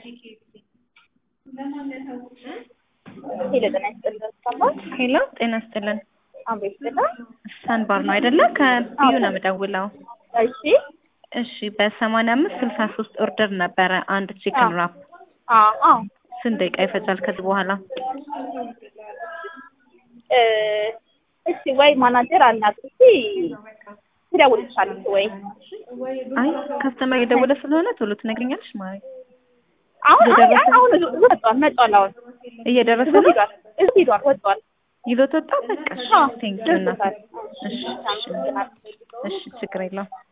ሄሎ ጤና ይስጥልን ሰማን ሄሎ ጤና ይስጥልን። አቤት ስላ ሳንባር ነው አይደለ? ከቢዩ ነው የምደውለው። እሺ እሺ በሰማንያ አምስት ስልሳ ሶስት ኦርደር ነበረ አንድ ቺክን ራፕ አዎ አዎ ስንት ደቂቃ ይፈጃል ከዚህ በኋላ? እ እሺ ወይ ማናጀር አናግሪኝ ትደውልልሻለች ወይ አይ ከስተመር የደወለ ስለሆነ ቶሎ ትነግሪኛለሽ ማለት አሁን አይ እየደረሰ አይ አሁን እዚሁ ወጥቷል መጥቷል አሁን እየደረሰ እዚሁ ነው ሂዷል እዚሁ ሂዷል ወጥቷል ይዞት ወጣ። በቃ አዎ ቴንክ ዩ ደርሶታል እሺ እሺ እሺ ችግር የለውም።